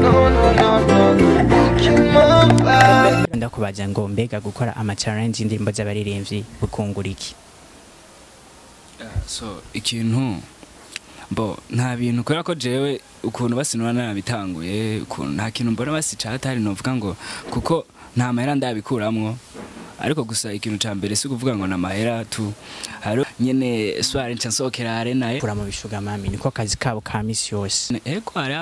no, no, no, no, no. Ikimamba. ndakubaza ngo mbega gukora ama challenge y'indirimbo z'abaririmbyi bukungura iki so ikintu bo nta bintu kubera ko jewe ukuntu basinura narabitanguye ukuntu nta kintu mbona basica hatari novuga ngo kuko nta mahera ndabikuramwo ariko gusa ikintu ca mbere si kuvuga ngo na mahera tu haro nyene soirée nca nsohokera arena kura mu bishuga mami niko kazi kabo ka misi yose eko hari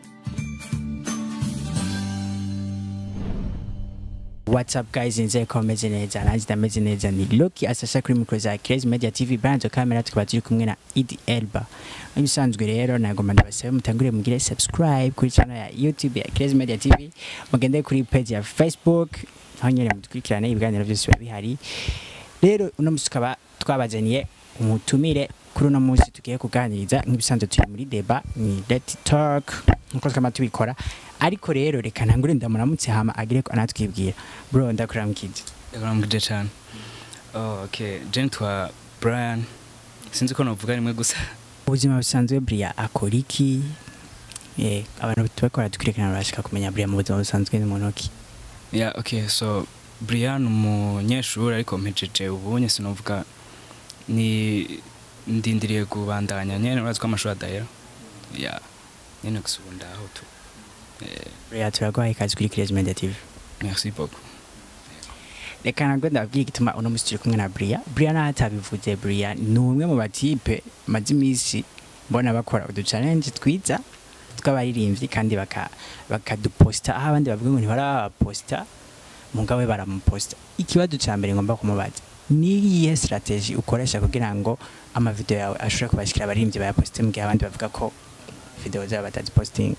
What's up guys nizeye ko meze neza nanjye ndameze neza ni Loki asasha kuri mikoro za Crazy Media TV banjo kamera tukaba turi kumwe na Idi Elba nk'ibisanzwe rero nagomba ndabasabe mutangure mugire subscribe kuri channel ya YouTube ya Crazy Media TV mugende kuri page ya Facebook aho nyine mudukurikirane ibiganiro byose biba bihari rero uno munsi tukaba twabazaniye umutumire kuri uno munsi tugiye kuganiriza nk'ibisanzwe turi muri deba ni let talk nkuko twama tubikora ariko rero reka ntangure ndamuramutse hama agire ko anatwibwira bro ndakuramukije ndakuramukije cane oh okay je nitwa Brian sinzi ko novuga rimwe gusa ubuzima busanzwe buriya akora iki eh abantu tubakora dukurikirana barashaka kumenya buriya mu buzima busanzwe ni muntu ki yeah okay so Brian umunyeshuri ariko mpejeje ubunye sinovuga ni ndindiriye kubandanya nyene uraziko amashuri adahera yeah nyene gusa ubu ndaho tu eh, buriya turaguhaye ikazi kuri Crazy Media TV merci beaucoup reka ntabwo ndababwira igituma uno munsi turi kumwe na buriya buriya naho atabivuze buriya ni umwe mu batipe maze iminsi mbona bakora udu challenge twiza tw'abaririmbyi kandi baka- bakaduposta aho abandi bavuga ngo ntibarabaposta mugabo we baramuposta ikibazo cya mbere ngomba kumubaza ni iyihe strategy ukoresha kugira ngo amavideo yawe ashobore kubashikira abaririmbyi bayaposte mu gihe abandi bavuga ko video zabo batazipostinga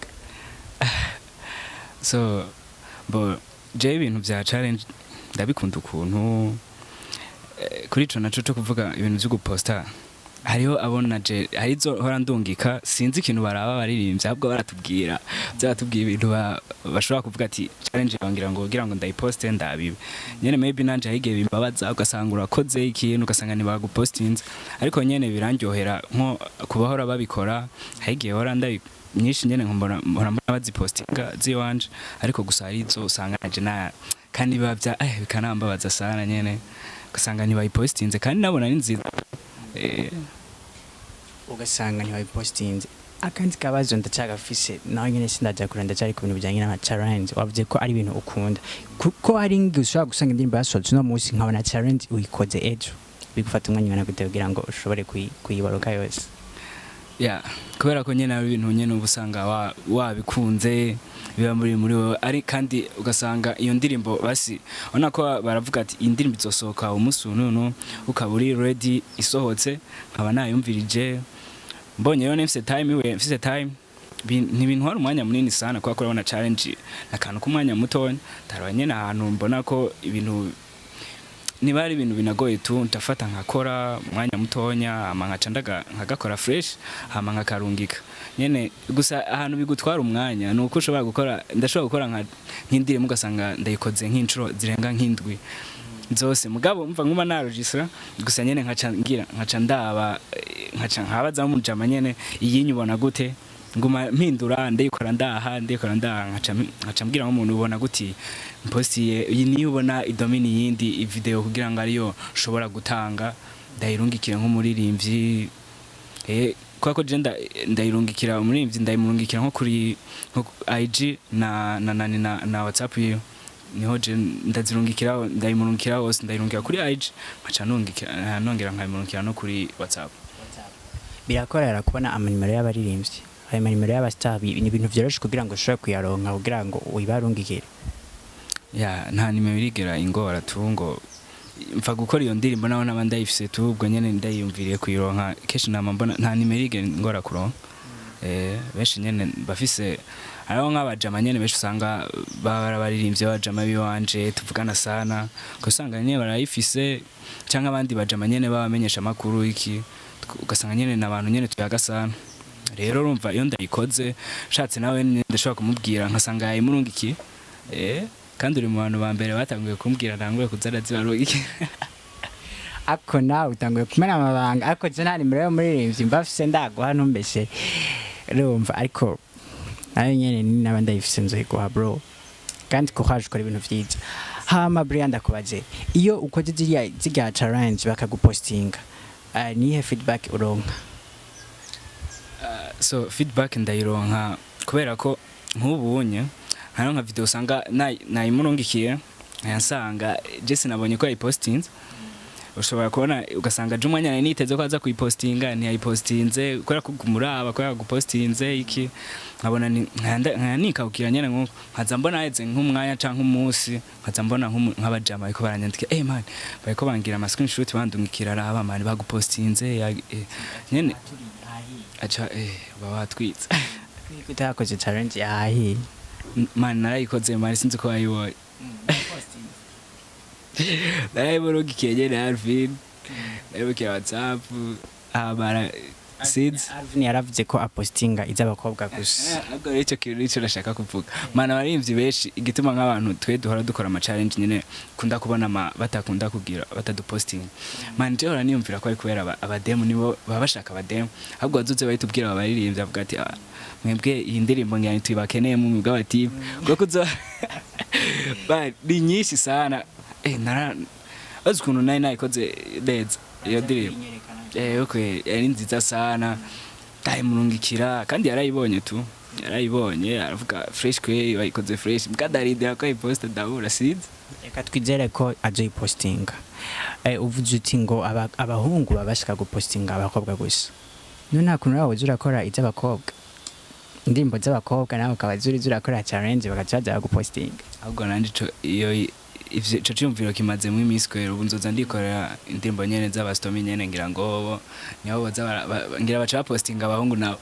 so bo je ibintu vya challenge ndabikunda ukuntu eh, kuri ico naco co kuvuga ibintu vyo guposta hariho abona je harizo hora ndungika sinzi ikintu baraba baririmbye ahubwo baratubwira byaratubwiye ibintu ba- bashobora kuvuga ati challenge bangira ngo kugira ngo ndayiposte ndabibe nyene maybe nanje higiye bimbabaza ugasanga urakoze ikintu ugasanga ntibagupostinze ariko nyene birandyohera nko kubahora babikora higiye hora ndabi nyinshi nyene nkombona mpora mbona bazipostinga ziwanje ariko gusa hari izo usanga naje na kandi biba bya eh bikanambabaza sana nyene ugasanga ntibayipostinze kandi nabona ni nziza eh, ugasanga ntiwabipostinze akandi kabazo ndacagafise nawe nyine sindaja kure ndacari ku bintu bijanye n'ama challenge wavuze ko ari ibintu ukunda kuko hari ngi ushobora gusanga indirimbo yasohotse uno munsi nkabona challenge uyikoze ejo bigufata umwanya ungana gute kugira ngo ushobore kuyi- kuyibaruka yose ya kubera ko nyene ari ibintu nyene uba usanga wa- wabikunze biba muri muri wowe ari kandi ugasanga iyo ndirimbo basi ubona ko baravuga ati iyi ndirimbo izosohoka umunsi nunu ukaba uri ready isohotse nkaba nayumvirije mbonye rero mfise time iwe mfise time bi- ntibintwara umwanya munini sana kubera ko urabona challenge akantu k'umwanya mutonya ndaraba nyene ahantu mbona ko ibintu niba ari ibintu binagoye tu ndafata nkakora umwanya mutonya hama nkaca ndaga- nkagakora fresh hama nkakarungika nyene gusa ahantu bigutwara umwanya ni uko ushobora gukora ndashobora gukora nka- nk'indirimbo ugasanga ndayikoze nk'inshuro zirenga nk'indwi zose mugabo mva nkuma narogisira gusa nyene nkaca ngira nkaca ndaba eh, nkaca nkabaza mujama nyene iyi nyubona gute nguma mpindura ndayikora ndaha ndayikora ndaha nkaca mpi- nkaca mbwira nk'umuntu ubona guti mpostiye iyi niyo ubona idomini yindi video kugira ngo ariyo nshobora gutanga ndayirungikira nk'umuririmbyi eh kwa ko je nda- ndayirungikira umuririmbyi ndayimurungikira nko kuri nko ku IG na na na, na, na WhatsApp yiyo niho je ndazirungikira ndayimurungikira hose ndayirungikira kuri IG nkaca nungikira nongera nkayimurungikira no kuri WhatsApp birakorera kubona amanimero y'abaririmbyi ayo manimero y'abastar bi- ni ibintu vyoroshe kugira ngo ushobore kuyaronka kugira ngo uyibarungikire ya nta nimero irigera ingora tu ngo mfa gukora iyo ndirimbo naho naba ndayifise tu ubwo nyene ndayiyumviriye kuyironka kenshi nama mbona nta nimero irigera ingora kuronka eh benshi nyene bafise hariho nk'abajama nyene benshi usanga baba baririmbye bajama biwanje tuvugana sana ugasanga nyene barayifise canke abandi bajama nyene babamenyesha amakuru iki ugasanga nyene n'abantu nyene tuyaga sana rero urumva iyo ndayikoze nshatse nawe nyene ndashobora kumubwira nkasanga yayimurungikiye eh kandi uri mu bantu ba mbere batanguye kumbwira ntanguye kuza arazibaruka ako nawe utanguye kumena amabanga ariko je nta nimero y'umuririmbyi mba mfise ndaguha ntumbeshe urumva ariko nayo nyene ni naba ndayifise nzoyiguha bro kandi courage ukora ibintu vyiza hama Brian ndakubaze iyo ukoze ziriya zirya challenge bakagupostinga uh, nihe feedback uronka so feedback ndayironka kubera ko nk'ubunye hariho nka video usanga nayi- nayimurungikiye nkayasanga jesi nabonye ko yayipostinze ushobora kubona ugasanga je umwanya nari niteze ko aza kuyipostinga ntiyayipostinze kubera ko kumuraba kubera gupostinze iki nkabona ni- nkanda- nkanikabukira nyene nkuko nkaza mbona heze nk'umwanya canke umunsi nkaza mbona nk'umu- nk'abajama bariko baranyandika eh man bariko bangira ama screenshot bandungikira araba man bagupostinze ya- eh, nyene aca eh baba batwitse utakoze challenge yahiye man narayikoze man sinzi ko wayibonye narayimurugikiye nyene Alvin narayimukiye WhatsApp amara sinzi Alvin yaravuze ko apostinga iz'abakobwa gusa ahubwo rero icyo kintu nicyo nashaka kuvuga mana abarimvyi benshi igituma nk'abantu twe duhora dukora ama challenge nyene kunda kubona ama batakunda kugira batadupostinga man je hora niyumvira ko ari kubera aba- abademu nibo baba bashaka abademu ahubwo bazuze bahitubwira abaririmbyi bavuga ati "Ah, mwebwe iyi ndirimbo ngira tuyibakeneye mu mwuga wa timu kuko kuzo Man, ni nyinshi sana eh nara azi ukuntu nari nayikoze neza iyo ndirimbo eh okay yari nziza sana ndayimurungikira kandi yarayibonye tu yarayibonye aravuga fresh kwe wayikoze fresh mkadarindira ko ayiposta ndabura sinzi reka twizere ko azoyipostinga eh, uvuze uti ngo aba- abahungu baba bashaka gupostinga abakobwa gusa no nta kuntu nawe uza urakora iz'abakobwa indirimbo z'abakobwa nawe ukaba zuri urakora challenge bagaca baza bagupostinga ahubwo nanje ico iyo ivyo ico ciyumviro kimazemo iminsi kwera ubu nzoza ndikorera indirimbo nyene z'abastomi nyene ngira ngo bo nibo boza bara- ba- ngira baca bapostinga abahungu nabo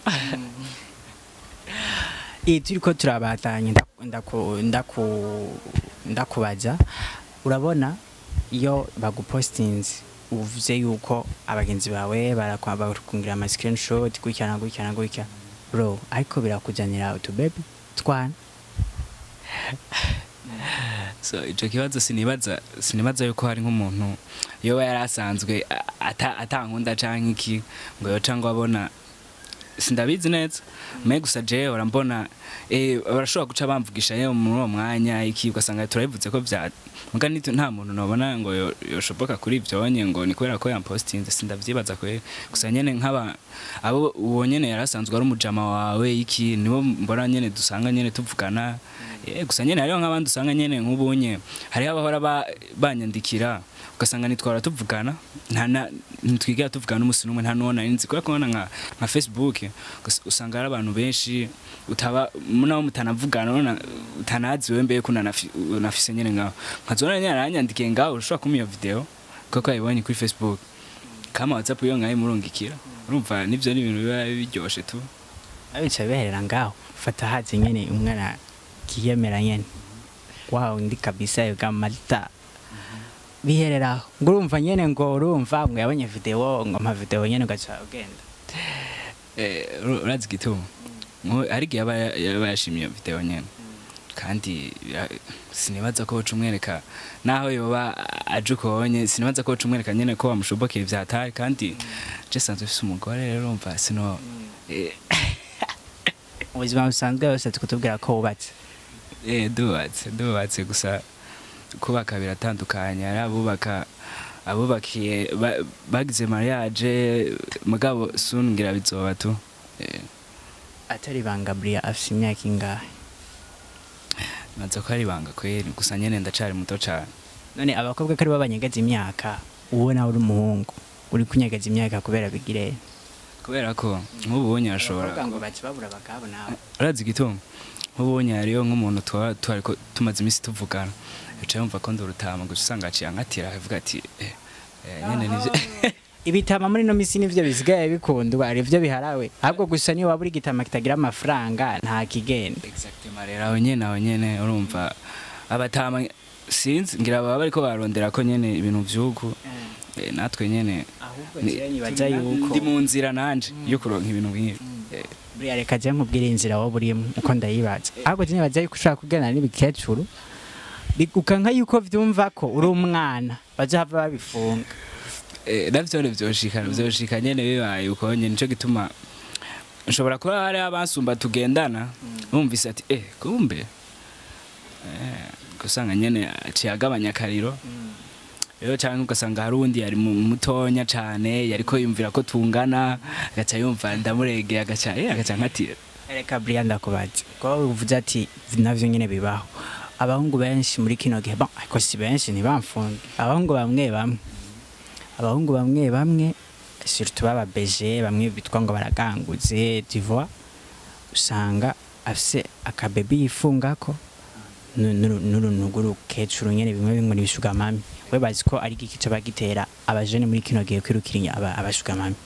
iyi turi ko turabatanye ndaku- ndaku- ndaku- ndakubaza urabona iyo bagupostinze uvuze yuko abagenzi bawe barakwa- barakungira ama screenshot gutya na gutya na gutya bro ariko birakujyanira utubebi twana so ico kibazo sinibaza sinibaza yuko hari nk'umuntu yoba yari asanzwe a- ata atankunda canke iki ngo yoca ngo abona sindabizi neza me gusa jewe urambona eh barashobora guca bamvugisha yewe muri uwo mwanya iki ugasanga turabivuze ko vya muga nitu nta muntu nobona ngo yo- yoshoboka kuri ivyonye ngo ni kubera ko yampostinze sindavyibaza kwe gusa nyene nk'aba abo uwo nyene yari asanzwe ari umujama wawe iki nibo mbona nyene dusanga nyene tuvugana Eh, gusa nyene hariho nk'abandi usanga nyene nk'ubunye hariho abahora ba- banyandikira ugasanga nitwara tuvugana nta na- ntitwigera tuvugana n'umusi n'umwe nta nuwona nzi kubera kubona nka nka facebook ugas- usanga hari abantu benshi utaba nabo mutanavugana nona- utanazi wewe mbeye ko unanafi- unafise nyene ngaho nkazona nyene aranyandikiye ngaho ushobora kumpa iyo video kuko yayibonye kuri facebook kama whatsapp iyo ngaho imurungikira urumva nivyo ni ibintu biba biryoshe tu abica biherera ngaho fata hazi nyene umwana kiyemera nyene wow ndi kabisa yoga malta bihereraho ngo urumva nyene ngo urumva ngo yabonye video ngo mpa video nyene ugaca ugenda Eh, ur- urazi igituma Nko- hari igihe aba yaba yashimye iyo video nyene kandi ya- sinibaza ko woca umwereka naho yoba aje ukobonye sinibaza ko woca umwereka nyene ko wamushobokeye vyatari kandi je sanzwe ufise umugore rero urumva sino eh, ubuzima busanzwe bose tukutubwira ko wubatse eh, dubatse dubatse gusa kubaka biratandukanye hari abubaka abubakiye ba- bagize mariage mugabo soon ngira bizoba tu eh, atari banga buriya afise imyaka ingahe maze ko ari ibanga kweri gusa nyene ndacari muto cane none abakobwa ko aribo banyegeza imyaka uwo nawe uri umuhungu uri kunyegeza imyaka kubera bigire kubera ko nk'ubunye ashobora abakobwa ngo baca babura abagabo nawe urazi igituma nk'ubunye hariyo nk'umuntu tuba twari ko- tumaze iminsi tuvugana yaca yumva ko ndurutama gusa usanga aciye ankatira akavuga ati eh, eh, nyene nivyo ibitama muri ino misi nivyo bisigaye bikundwa ari vyo biharawe ahubwo gusa niyo waba uri igitama kitagira amafaranga nta kigenda exactement rero aho nyene aho nyene urumva abatama sinzi ngira baba bariko barondera ko nyene ibintu vy'uku eh, natwe nyene ahubwo ni- nzira nibaza yuko ndi mu nzira nanje yo kuronka ibintu nk'ibi Eh, buriya reka je nkubwire inzira wowe urimo uko ndayibaza ahubwo je nibaza yuko ushobora kuganira n'ibikecuru ukanka yuko vyumva ko uri umwana bazohava babifunga eh, navyo vyoshika vyoshika nyene bibaye uko nyene nico gituma nshobora kuba hari abansumba tugendana bumvise ati eh kumbe eh gusanga nyene aciye agabanya akariro rero cyangwa ugasanga hari uwundi yari mu- mutonya cyane yariko yumvira ko tungana agaca yumva ndamuregeye agaca eh agaca nkatira reka buriya ndakubaza kuba uvuze ati navyo nyene bibaho abahungu benshi muri kino gihe bon ariko si benshi ntibamfunge abahungu bamwe bamwe abahungu bamwe bamwe surtout baba beje bamwe bitwa ngo baraganguze tu vois usanga afise akabebi yifungako nu- nu- n'urunugu rukecuru nyene bimwe bimwe n'ibishugamami we bazi ko ari igiki coba gitera abajene muri kino gihe kwirukira inya- aba- abashugamami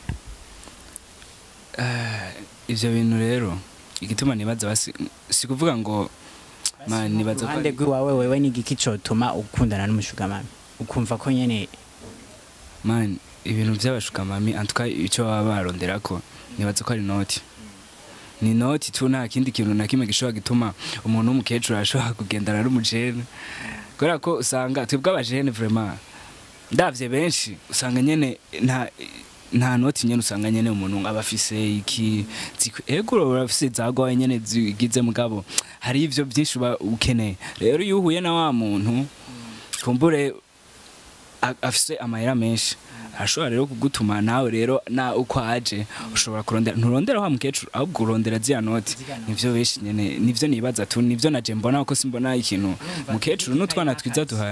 Eh, ivyo bintu rero igituma nibaza basi si kuvuga ngo man nibaza ko uruhande ari- rw'iwawe wewe ni igiki cotuma ukundana n'umushugamami ukumva ko nyene man ibintu by'abashukamami antuka icyo baba baronderako nibaza ko ari noti ni noti tu nta kindi kintu na kimwe gishobora gituma umuntu w'umukecuru ashobora kugendana n'umujene kubera ko usanga twebwe abajene vraiment ndavye benshi usanga nyene nta nta noti nyene usanga nyene umuntu aba afise iki zikwi- ego uraba urafise zagwaye nyene zigize mugabo hari ivyo byinshi uba ukeneye rero iyo uhuye na wa muntu kumbure a- afise amahera menshi arashobora rero kugutuma nawe rero na uko aje ushobora kurondera nturondera wa mukecuru ahubwo urondera ziriya noti nivyo benshi nyene nivyo nibaza tu nivyo naje mbona ko simbona ikintu mukecuru n'utwana twiza duhaye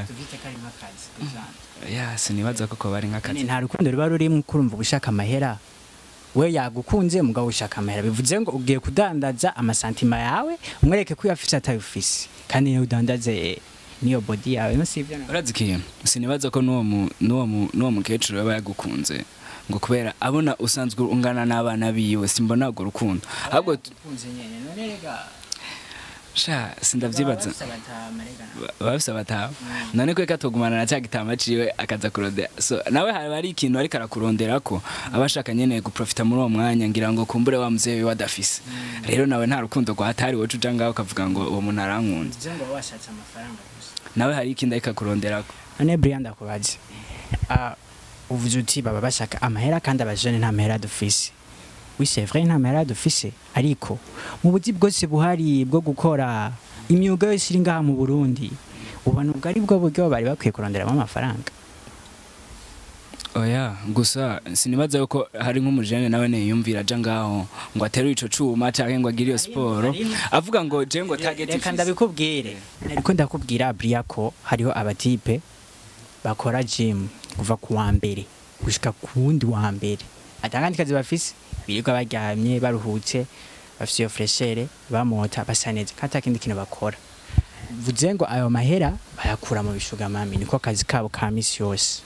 ya sinibaza ko ko bari Kane nk'akazi nta rukundo ruba rurimo kurumva ugushaka amahera we yagukunze mugabo ushaka amahera bivuze ngo ugiye kudandaza amasantima yawe umwereke ko uyafise atayufise kandi niyo udandaze eh, niyo body yawe no sivyo na- urazi ikintu sinibaza ko n'uwo mu- n'uwo mu- n'uwo mukecuru yaba yagukunze ngo kubera abona usanzwe ungana n'abana biwe simbona urwo rukundo ahubwo tu- Ukunze nyene, none rega, sha sindavyibaza baba bafise abatama, rega. baba bafise abataha none ko reka tugumana na cya gitama ciwe akaza kurondera so nawe haba ari ikintu ariko arakuronderako aba ashaka nyene guprofita muri uwo mwanya ngira ngo kumbure wa muvyeyi we adafise rero nawe nta rukundo rwatari woca uja ngaho ukavuga ngo uwo muntu arankunze Bivuze ngo baba bashatse amafaranga gusa nawe hari ikindi ariko akuronderako none Brian ndakubaze Ah, uvuze uti baba bashaka amahera kandi abajene nta mahera dufise oui c'est vrai nta mahera dufise ariko mu buzi bwose buhari bwo gukora imyuga yose iri ngaha mu Burundi ubona ubwo ari bwo buryo bari bakwiye kuronderamo amafaranga oya gusa sinibaza yuko hari nk'umujene nawe niyumvira aja ngaho ngo aterure ico cuma canke ngo agire iyo siporo avuga ngo je ngo target reka ifise. ndabikubwire ariko ndakubwira Bria ko hariho abatipe bakora gym kuva ku wa mbere gushika ku wundi wa mbere atangandi kazi bafise birirwa baryamye baruhutse bafise iyo freshere bamota basa neza kandi ata kindi kintu bakora vuze ngo ayo mahera bayakura mu bishugamami niko kazi kabo ka misi yose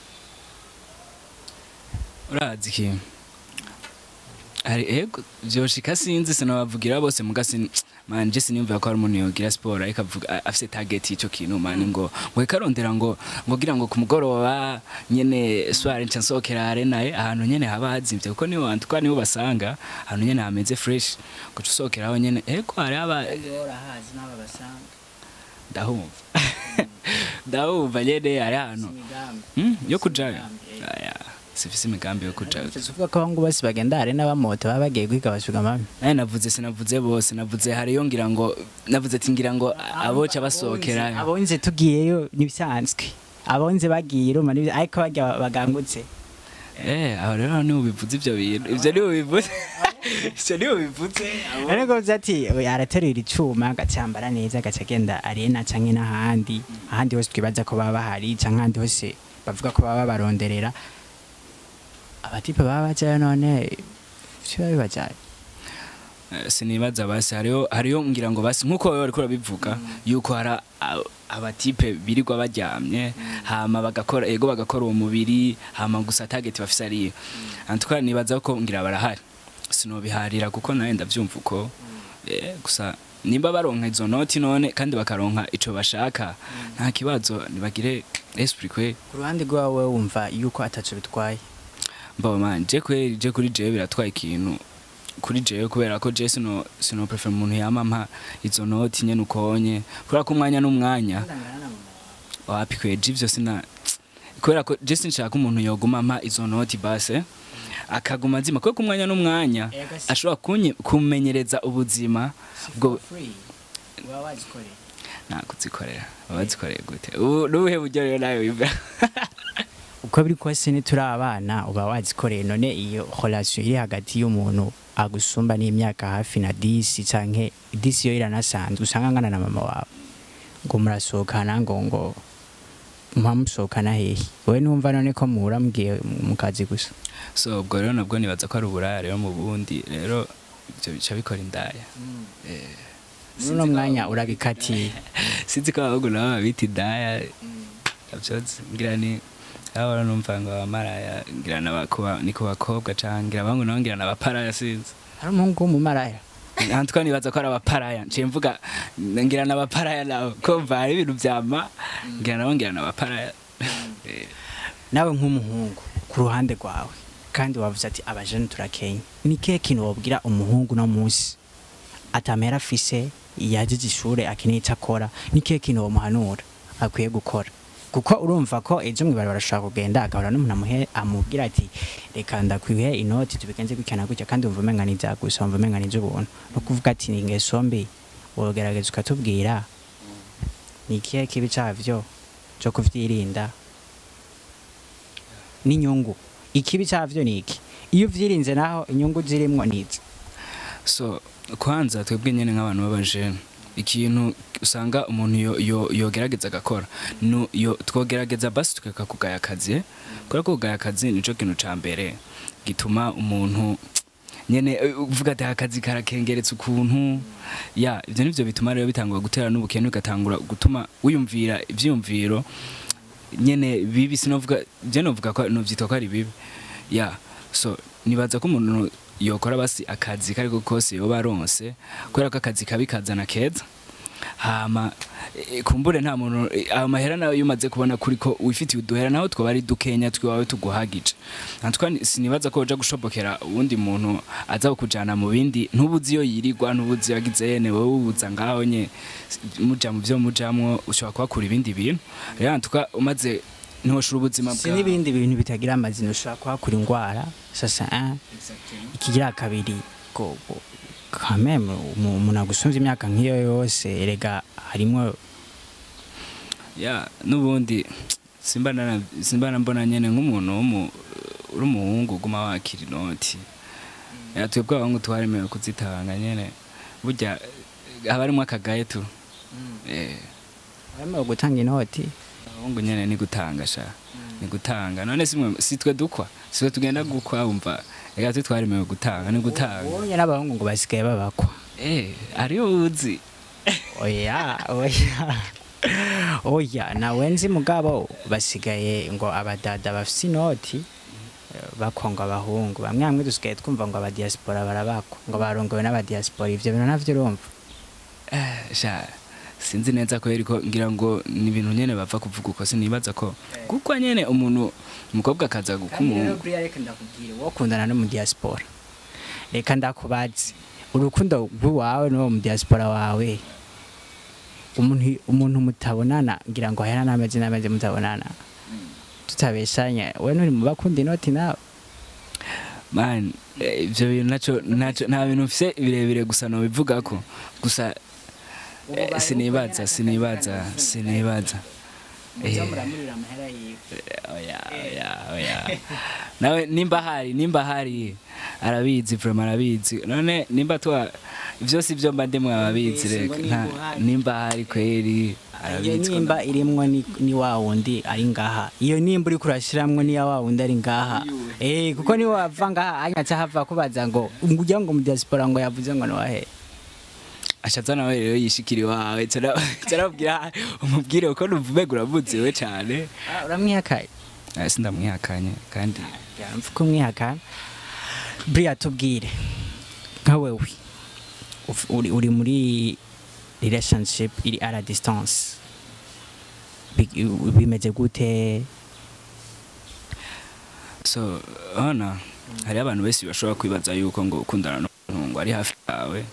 urazi ikintu hari ego vyoshika sinzi sinabavugira bose mugasi man je sinimvira ko hari umuntu yogira siporo ariko avuga a- afise target y'ico kintu man ngo ngo ikarondera ngo ngo gira ngo ku mugoroba nyene soirée nca nsohokera arenaye ahantu nyene haba hazimvye kuko niho antuka niho basanga ahantu nyene hameze fresh guca usohokeraho nyene ego hari aba ndahumva ndahumva nyene hari ahantu Hmm, yo kujayo aya sifise imigambi yo kujayo tuvuga ko abahungu bose bagenda arena bamota baba bagiye kwiga bashugamami naye navuze sinavuze bose navuze hariyo ngira ngo navuze ati ngira ngo aboca basohokerayo abonze tugiyeyo nibisanzwe abonze bagiye ruma nibi- ariko barya bagangutse eh aho rero niho bivuze ivyo bintu ivyo niho bivuze ivyo niho bivuze ariko uvuze ati "Oya, araterura icuma agacyambara neza agaca agenda arena canke n'ahandi ahandi hose twibaza ko baba bahari canke ahandi hose bavuga ko baba baronderera abatipe baba bajayo none vyo bibajaye Eh, sinibaza basi hariyo hariyo ngira ngo basi nkuko wowe ariko urabivuga yuko hari a- abatipe birirwa baryamye hama bagakora ego bagakora uwo mubiri hama gusa target bafise ariyo antuka nibaza ko ngira barahari sinobiharira kuko nawe ndavyumva uko eh, gusa nimba baronka izo noti none kandi bakaronka ico bashaka nta kibazo nibagire esprit kwe ku ruhande rwawe wumva yuko ataco bitwaye mbawe man je kweri je kuri jewe biratwaye ikintu kuri jewe kubera ko je sino sino prefer umuntu yamampa izo noti nyene ukonye kubera ko umwanya n'umwanya wapi kweje ivyo sina kubera ko je sinshaka umuntu yoguma ampa izo noti base akaguma azima kuko ku mwanya n'umwanya Ega si- ashobora kunye- kumenyereza ubuzima bwo uba wazikorera nta kuzikorera abazikoreye gute ubu n'ubuhe buryo rero nawe wumva uko biri kose nituri abana uba wazikoreye none iyo relation iri hagati y'umuntu agusumba n'imyaka hafi na disi canke disi yo iranasanzwe usanga angana na mama wawe ngo murasohokana ngo ngo muba musohokana hehe wowe numva none ko muhura mugiye mu kazi gusa so ubwo rero nabwo nibaza ko ari uburaya rero mu bundi rero ibyo bica bikora indaya muri uno mwanya urabikatiye sinzi ko abahungu nabo babita indaya navyozi ngira ni ahora numva ngo abamaraya ngira nabakuba ni ku bakobwa canke ngira abahungu nabo ngira nabaparaya sinzi hari umuhungu w'umumaraya antwa nibaza ko ari abaparaya nciye mvuga ngira nabaparaya nabo kumva hari ibintu vyama ngira nabo ngira nabaparaya Eh, nawe nk'umuhungu ku ruhande rwawe kandi wavuze ati abajene turakenya ni kihe kintu wabwira umuhungu no munsi atamera afise yagize ishure akeneye icyo akora ni kihe kintu wamuhanura akwiye gukora kuko urumva ko ejo mwibara barashobora kugenda agahora n'umuntu amuhe amubwira ati reka ndakwihe inoti tubigenze gutya na gutya kandi wumva umenga ni ibya gusa wumva umenga ni iby'ubuntu no kuvuga ati ni ingeso mbi wogerageza ukatubwira ni ikihe kibi cyavyo cyo kuvyirinda n'inyungu ikibi cyavyo ni iki iyo uvyirinze naho inyungu zirimwo nizi so kwanza twebwe nyene nk'abantu b'abajene ikintu usanga umuntu yo- yo- yogerageza agakora no yo twogerageza basi tukeka kugaya akazi eh? kubera ko kugaya akazi nico kintu ca mbere gituma umuntu nyene eh, uvuga ati akazi karakengeretse ukuntu ya ivyo nivyo bituma rero bitangura gutera n'ubukene ugatangura gutuma wiyumvira ivyiyumviro nyene bibi sinovuga je novuga ko novyitwa ko ari bibi ya so nibaza ko umuntu yokora basi akazi kariko kose yoba aronse kubera ko akazi kabi kazana keza hama eh, kumbure nta muntu eh, amahera nayo iyo umaze kubona kuri ko wifitiye uduhera naho twaba ari dukenya twiwawe tuguhagije natwa ni- sinibaza ko uja gushobokera uwundi muntu aza kujana mu bindi ntubuzi iyo yirirwa ntubuzi yagize yene wowe ubuza ngaho nye muja mu vyo mujamwo ushobora kuhakura ibindi bintu rero natwa umaze ntiwoshura ubuzima si n'ibindi bintu bitagira amazina ushobora kuhakura indwara sasa ah, ikigira kabiri ko ko- kameme umu- umuntu agusumvye imyaka nk'iyo yose erega harimwo ya n'ubundi simba nana- simba nambona nyene nk'umuntu w'umu- uri umuhungu uguma wakira inoti ya twebwe abahungu twaremewe kuzitanga nyene burya eh, haba harimwo akagaye tu Eh, wemewe gutanga inoti abahungu nyene ni gutanga sha ni gutanga none simwe si twe dukwa si twe tugenda gukwa wumva reka twe twaremewe gutanga ni gutanga ubonye n'abahungu ngo basigaye babakwa eh ariyo uzi oya oya oya nawe nzi mugabo basigaye ngo abadada bafise inoti eh, bakwa ngo abahungu bamwe bamwe dusigaye twumva ngo abadiaspora barabakwa ngo barongowe n'abadiaspora ivyo bintu navyo urumva Eh, sha sinzi neza ko ariko ngira ngo ni ibintu nyene bava kuvuga uko sinibaza ko kuko nyene umuntu umukobwa akaza gukumuhungu reka ndakubwire wowe ukundana no mu diaspora reka ndakubaze urukundo rw'iwawe n'uwo mu diaspora wawe umuntu umuntu mutabonana ngira ngo ahera n'amezi n'amezi mutabonana tutabeshanya we nturi mu bakunda inoti nawe man eh, ivyo bintu naco naco nta bintu mfise birebire gusa no bivuga ko gusa eh, sinibaza sinibaza sinibaza Eh. oya oya oya nawe nimba hari nimba hari arabizi vraiment arabizi none nimba twa ivyo si vyo mba ndimwe ababizi Mbese ngo reka nimba nta- uhari. nimba hari kweri iyo arabizi ko nimba irimwo ni, ni wa wundi ari ngaha iyo nimba uriko urashiramwo ni ya wa wundi ari ngaha eh kuko niwe wava ngaha anyaca hava kubaza ngo ngugira ngo mu diaspora ngo yavuze ngo niwahe ashatse nawe rero yishikira iwawe carabwira umubwire uko numva uramuzi we cane Ah, uramwihakaye Ah, sindamwihakanye kandi mvuga umwihakana buriya tubwire nka wewe uf- uri, uri muri relationship iri ara distance Bi- bimeze gute so hano hariho abantu benshi bashobora kwibaza yuko ngo ukundana n'umuntu ngo ari hafi yawe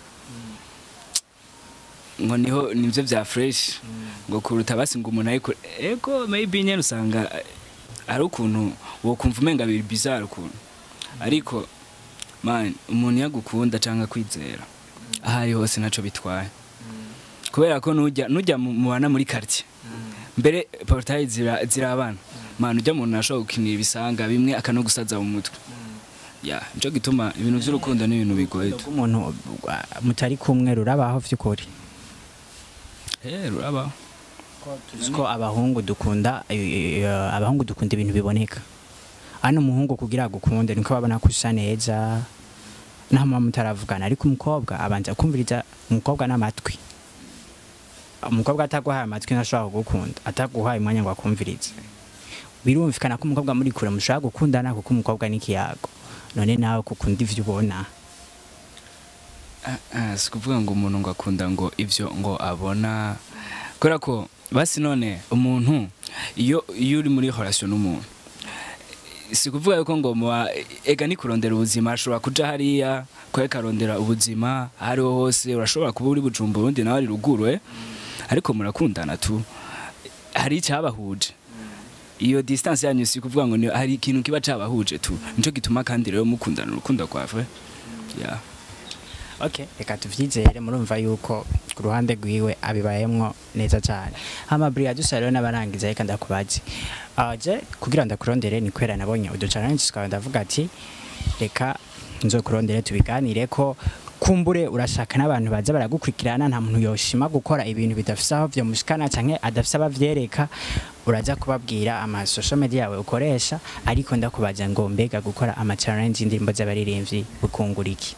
ngo niho nivyo vya fresh ngo kuruta basi ngo umuntu ariko ego maybe nyene usanga eh, ari ukuntu wokumva umenga biri bizarre ukuntu ariko man umuntu yagukunda cyangwa kwizera aho ari hose ntacyo bitwaye kubera ko nujya nujya mu- mubana muri quartier mbere portail zira zirabana man ujya umuntu ashobora gukinira ibisanga bimwe akanogusaza mu mutwe ya nico gituma ibintu by'urukundo ni ibintu bigoye tu. umuntu mutari kumwe rurabaho vy'ukuri eh rurabaho ko abahungu dukunda eh, eh, abahungu dukunda ibintu biboneka hano umuhungu kugira agukunde niko babona ko usa neza naho muba mutaravugana ariko umukobwa abanza kumviriza umukobwa n'amatwi umukobwa ataguhaye amatwi ntashobora kugukunda ataguhaye umwanya ngo akumvirize birumvikana ko umukobwa muri kure mushobora gukundana kuko umukobwa ni ikiyago none nawe kukunda ivyo ubona Ah, ah, si kuvuga ngo umuntu ngo akunda ngo ibyo ngo abona kubera ko basi none umuntu iyo iyo uri muri relation n'umuntu si kuvuga yuko ngo muba ega ni kurondera ubuzima ashobora kuja hariya kwereka arondera ubuzima aho ariho hose urashobora kuba uri bujumbura undi nawe ari ruguru eh ariko murakundana tu hari icyabahuje iyo distance yanyu si kuvuga ngo ni- hari ikintu kiba cabahuje tu nico gituma kandi rero mukundana urukundo rwave yeah. okay reka tuvyizere murumva yuko ku ruhande rwiwe abibayemwo neza cyane hama brigade dusa rero n'abarangiza reka ndakubaze aje kugira ndakurondere ni kwera nabonye uduchallenge tukaba ndavuga ati reka nzokurondere tubiganire ko kumbure urashaka n'abantu baza baragukurikirana nta muntu yoshima gukora ibintu bidafise aho vyomushikana canke adafise abavyereka uraza kubabwira ama social media yawe ukoresha ariko ndakubaza ngo mbega gukora ama challenge indirimbo z'abaririmbyi bukungura iki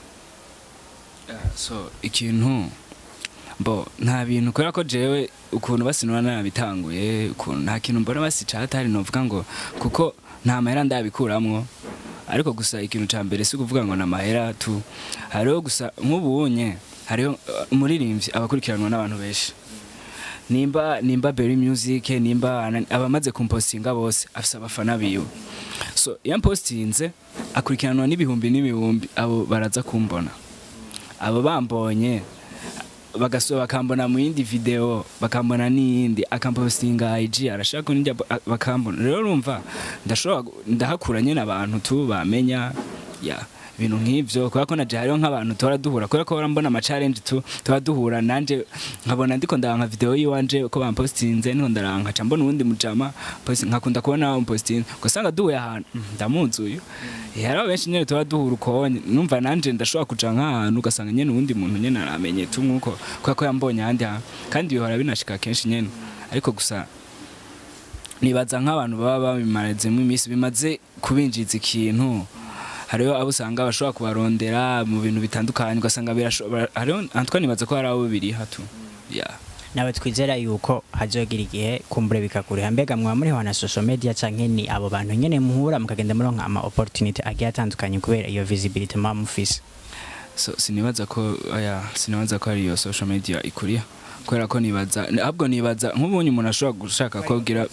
so ikintu bo nta bintu kubera ko jewe ukuntu basinura narabitanguye ukuntu nta kintu mbona basica hatari novuga ngo kuko nta mahera ndabikuramwo ariko gusa ikintu ca mbere si kuvuga ngo na mahera tu hariho gusa nk'ubunye hariho uh, umuririmbyi abakurikiranwa n'abantu benshi nimba nimba Berry Music nimba ana- abamaze kumpostinga bose afise abafana biwe so iyo mpostinze akurikiranwa n'ibihumbi n'ibihumbi abo baraza kumbona abo bambonye bagasura bakambona mu yindi video bakambona n'iyindi akampostinga IG arashaka n'indi abo- a- bakambona rero urumva ndashobora gu- ndahakura nyine abantu tu bamenya ya ibintu nk'ivyo kubera ko naje hariho nk'abantu tora duhura kubera ko bara mbona ama challenge tu tora duhura nanje nkabona ndiko ndaranka video yiwanje uko bampostinze niho ndaranka ca mbona uwundi mujama post- nkakunda kubona bampostinze ugasanga duhuye ahantu "Mm, ndamuzi uyu Eh, hariho benshi nyene tora duhura ukonye numva nanje ndashobora kuja nk'ahantu ugasanga nyene uwundi muntu nyene aramenye tu nkuko kubera ko yambonye ahandi hantu kandi bihora binashika kenshi nyene ariko gusa nibaza nk'abantu baba babimarezemo iminsi bimaze kubinjiza ikintu hariho abo usanga bashobora kubarondera mu bintu bitandukanye ugasanga birashobora hariho antwa nibaza ko hari abo biriha tu yeah. nawe twizera yuko hazogira igihe kumbure bikakuriha mbega mwaba muriho na social media canke ni abo bantu nyene muhura mukagenda muronka ama opportunity agiye atandukanye kubera iyo visibility muba mufise so sinibaza ko aya sinibaza ko ari iyo social media ikuriya kubera ko nibaza ahubwo nibaza nk'ubunye umuntu ashobora gushaka kubwira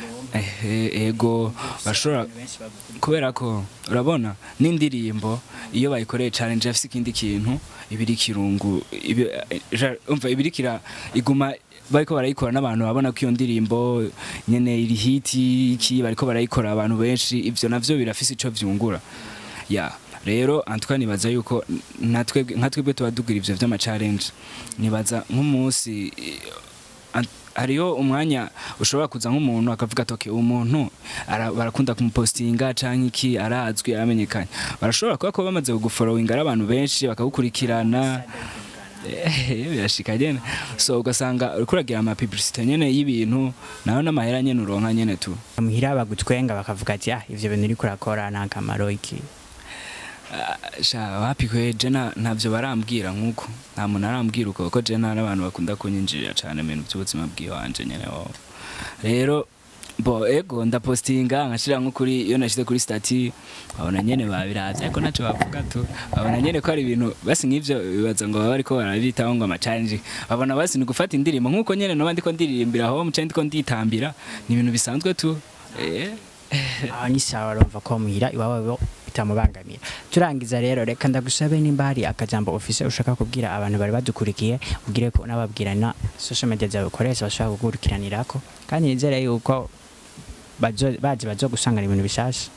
ehe ego bashobora kubera ko urabona n'indirimbo iyo bayikoreye challenge afise ikindi kintu ibiri kirungu ibi- eh, ja- umva ibiri kira iguma bariko barayikora n'abantu babona ko iyo ndirimbo nyene iri hiti iki bariko barayikora abantu benshi ivyo navyo birafise ico vyungura ya rero antwa nibaza yuko natwe nka twebwe tuba dugira ivyo vy'ama challenge nibaza nk'umunsi eh, ant- hariho umwanya ushobora kuza nk'umuntu akavuga ati okay umuntu ara- barakunda kumupostinga canke iki arazwi aramenyekanye barashobora kuba ko bamaze kugufollowinga ari abantu benshi bakagukurikirana Eh, birashika nyene so ugasanga uriko uragira ama publicité nyene y'ibintu nayo n'amahera nyene uronka nyene tu muhira bagutwenga bakavuga ati ah ivyo bintu uriko urakora nta kamaro iki Ah, sha wapi kwe je na- ntavyo barambwira nkuko nta muntu arambwira uko kuko je nta n'abantu bakunda kunyinjirira cane mu bintu by'ubuzima bwiwanje nyene wowe rero bo ego ndapostinga nkashira nko kuri iyo nashize kuri stati babona nyene babiravye ariko naco bavuga tu babona nyene ko ari ibintu basi nk'ivyo bibaza ngo baba bariko barabitaho ngo ama challenge babona basi ni gufata indirimbo nkuko nyene noba ndiko ndiririmbira aho muce ndiko nditambira ni ibintu bisanzwe tu eh aho ni sawa urumva ko muhira iwawe bo bitamubangamira turangiza rero reka ndagusabe nimba hari akajambo ofise ushaka kubwira abantu bari badukurikiye ubwire ko unababwira na social media zawe ukoresha bashobora kugukurikiranirako kandi nizere yuko bazo- bazi bazogusangana ibintu bishasha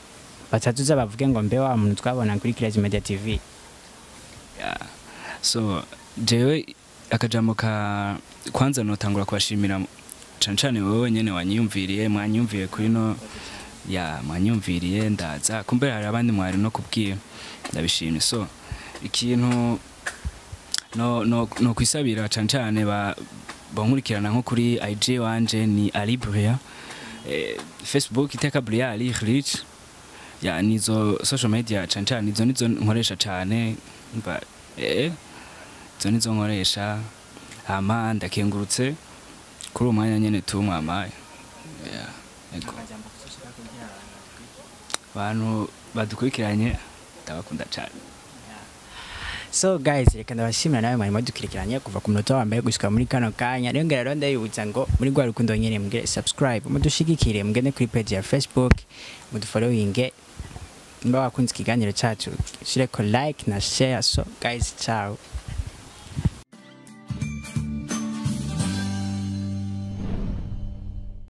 batatuza bavuge ngo mbe wa muntu twabona kuri Crazy Media TV Yeah. so jewe akajambo ka kwanza notangura kubashimira cane cane wowe nyene wanyiyumviriye mwanyumviye kuri no ya mwanyumviriye ndaza kumbe hari abandi mwari no kubwira ndabishimye so ikintu no no no kwisabira cane cane ba bankurikirana nko kuri IG wanje ni Ali Bria eh, Facebook iteka Bria Ali Rich ya nizo social media cane cane nizo nizo nkoresha cane mba eh izo nizo nkoresha hama ndakengurutse kuri uwo mwanya nyene tumwamaye yeah. ego abantu badukurikiranye ndabakunda cane so guys reka ndabashimira nawe mwari mwadukurikiranye kuva ku munota wa mbere gushika muri kano kanya rero ngera rero ndabibutsa ngo muri rwa rukundo nyene mugire subscribe mudushigikire mugende kuri page ya facebook mudufollowinge mba wakunze ikiganiro cacu shireko like na share so guys ciao